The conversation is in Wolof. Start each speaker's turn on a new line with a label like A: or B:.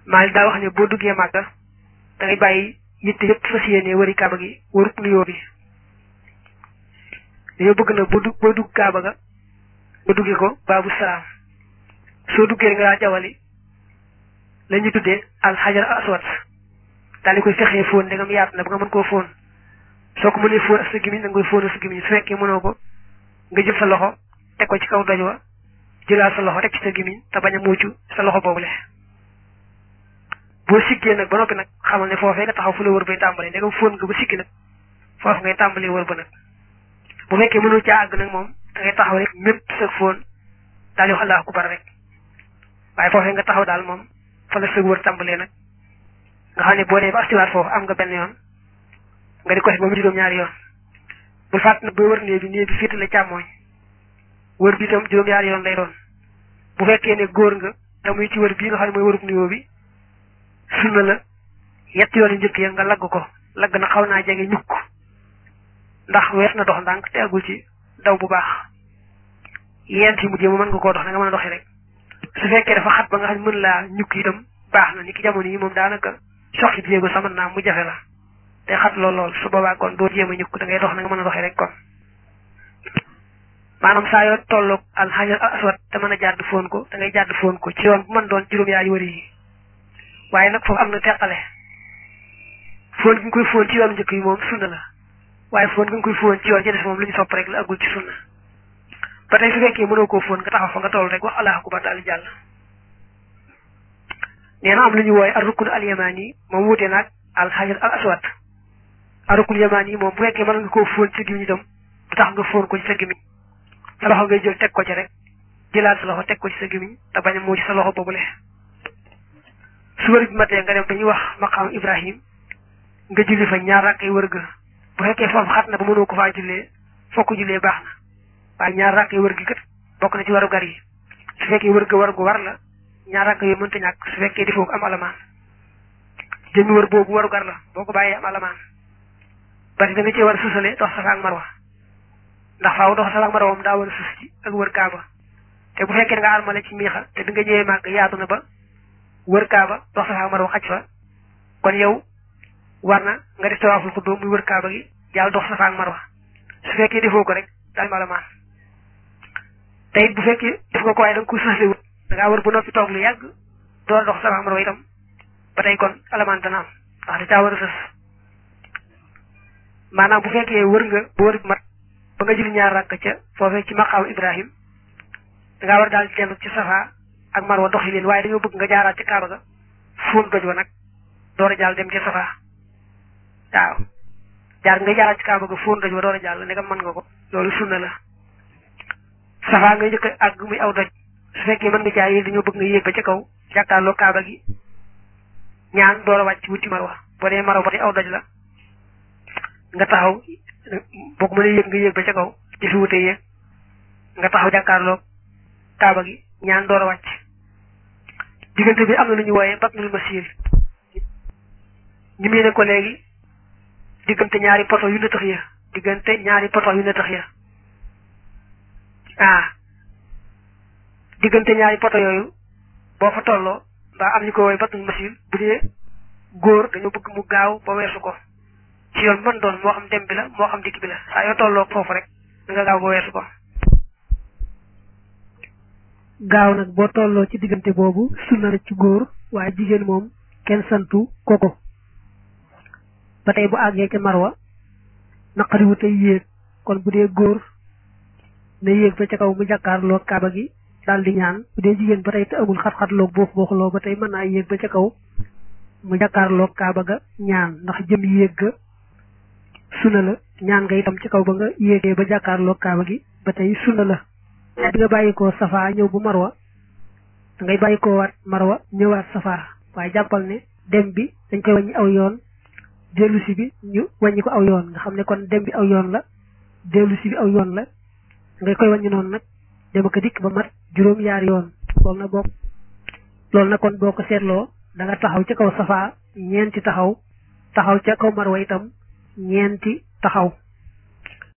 A: Maalik daa wax ne boo duggee Màkka da ngay bàyyi yitte yëpp fas yéene wëri kaaba gi wërub nuyoo bi dañoo bëgg na boo dugg boo dugg kaaba ga nga duggee ko baabu salaam soo duggee nga daa jawali la ñu tuddee alxajar aswad daal di koy fexee fóon ndegam yaatu na ba nga mën koo fóon soo ko mënee fóon ak sa gimiñ da nga koy fóon ak sa gimiñ su fekkee mënoo ko nga jël sa loxo teg ko ci kaw doj wa jëlaat sa loxo teg ci sa gimiñ te bañ a muucu sa loxo boobule boo siggee nag ba noppi nag xamal ne foofee nga taxaw fu la wër bay tàmbalee ndegam fóon nga ba siggi nag foofu ngay tàmbalee wër ba nag bu fekkee mënoo caa àgg nag moom da ngay taxaw rek mépp sa fóon daal di wax allahu akbar rek waaye foofee nga taxaw daal moom fa la sa wër tàmbalee nag nga xam ne boo dee ba astiwaat foofu am nga benn yoon nga di ko def ba mu juróom-ñaari yoon bul fàtt nag booy wër néeg bi néeg bi féete la càmmooñ wër bi itam juróom-ñaari yoon lay doon bu fekkee ne góor nga te muy ci wër bii nga xam ne mooy wërub nuyoo bi sunna la yetti yoon yu njëkk ya nga lagg ko lagg na xaw naa jege ñukk ndax wees na dox ndànk te agul ci daw bu baax yent yi mujjee mu mën nga koo dox na nga mën a doxee rek su fekkee dafa xat ba nga xam ne mën laa ñukk itam baax na ni ki jamono yi moom daanaka soxit jéego sama naa mu jafe la te xat lool lool su boobaa kon doo jéem a ñukk da ngay dox na nga mën a doxee rek kon maanaam saa yoo tolloog alxajar aswad te mën a jàdd foon ko da ngay jàdd foon ko ci yoon bu mën doon juróom-yaari wëri yi waaye nag foofu am na teqale foon gi nga koy foon ci yoon njëkk yi moom sunna la waaye foon gi nga koy foon ci yoon ci des moom lu ñu sopp rek la agul ci sunna ba tey su fekkee mënoo koo foon nga taxaw fa nga toll rek wax allahu akbar daal di jàll nee na am lu ñu wooye ar rukun al yamani moom wuute naag al xajar al aswad ar rukun yamani moom bu fekkee mën nga koo foon ci gimiñ itam du tax nga foon ko ci sa gimiñ sa loxo ngay jël teg ko ci rek jëlaat sa loxo teg ko ci sa gimiñ te bañ a moo ci sa loxo boobule su wër bi matee nga dem dañuy wax maqaam ibrahim nga julli fa ñaar rakk yi wër ga bu fekkee foofu xat na ba mënoo ko faa jullee fokk jullee baax na waaye ñaar rakk yi wër gi kat bokk na ci waru gar yi su fekkee wër ga war gu war la ñaar rakk yooyu mënta ñàkk su fekkee defoo ko am alamaan jëmmi wër boobu waru gar la boo ko bàyyee am alamaan bari da nga cee war a susale dox safa ak marwa ndax faaw dox safa ak marwa moom daa war a sus ci ak wër kaaba te bu fekkee nga armale ci miixa te di nga ñëwee màgg yaatu na ba wër kaaba dox safa ak marwa xaj fa kon yow war na nga def tawaaful xuddu muy wër kaaba gi jàll dox safa ak marwa su fekkee defoo ko rek daal ma alamaan te it bu fekkee def nga ko waaye da nga ko sësle wut da ngaa wër bu noppi toog lu yàgg door dox safa ak marwa itam ba tey kon alamaan dana am ndax da caa war a sës maanaam bu fekkee wër nga ba wër mat ba nga julli ñaar rakk ca foofee ci maqaamu Ibrahim da ngaa war daal di dellu ci safa ak marwa doxi leen waaye dañoo bëgg nga jaaraat ci kaaba ga fóon doj wa nag door a jàll dem ci safa waaw jaar nga jaaraat ci kaaba ga fóon doj wa door a jàll ne nga mën nga ko loolu sunna la safa nga njëkk àgg muy aw doj su fekkee mën nga caa yéeg dañoo bëgg nga yéeg ba ca kaw jàkkaarloo kaaba gi ñaan door a wàcc wuti marwa boo dee marwa ba tey aw doj la nga taxaw boo ko mënee yéeg nga yéeg ba ca kaw ci fi wute yéeg nga taxaw jàkkaarloo kaaba gi ñaan door a wàcc diggante bi am na lu ñu wooyee batnul masir ñu mu ne ko léegi diggante ñaari poto yu nëtëx ya diggante ñaari poto yu nëtëx ya ah diggante ñaari poto yooyu boo fa tolloo mbaa am ñu ko wooyee batnul masir bu dee góor dañoo bëgg mu gaaw ba weesu ko ci yoon mën doon moo xam dem bi la moo xam dikk bi la saa yoo tolloo foofu rek da nga gaaw ba weesu ko
B: gaaw nag boo tolloo ci diggante boobu sunna la ci góor waaye jigéen moom kenn santu koko ba tey bu àggee ca marwa naqariwu tey yéeg kon bu dee góor na yéeg ba ca kaw mu jàkkaarloo kaaba gi daal di ñaan bu dee jigéen ba tey te amul xat-xatloog boofu booxuloo ba tey mën naa yéeg ba ca kaw mu jàkkaarloo kaaba ga ñaan ndax jëm yéeg ga sunna la ñaan nga itam ci kaw ba nga yéegee ba jàkkaarloo kaaba gi ba tey sunna la bi nga bàyyi ko safa ñëw bu marwa da ngay bàyyi ko waat marwa ñëwaat safa waaye jàppal ne dem bi dañ koy wàññi aw yoon dellu si bi ñu wàññi ko aw yoon nga xam ne kon dem bi aw yoon la dellu si bi aw yoon la ngay koy wàññi noonu nag dem ak dikk ba mat juróom yaari yoon loolu na bokk loolu na kon boo ko seetloo da nga taxaw ci kaw safa ñeenti taxaw taxaw ca kaw marwa itam ñeenti taxaw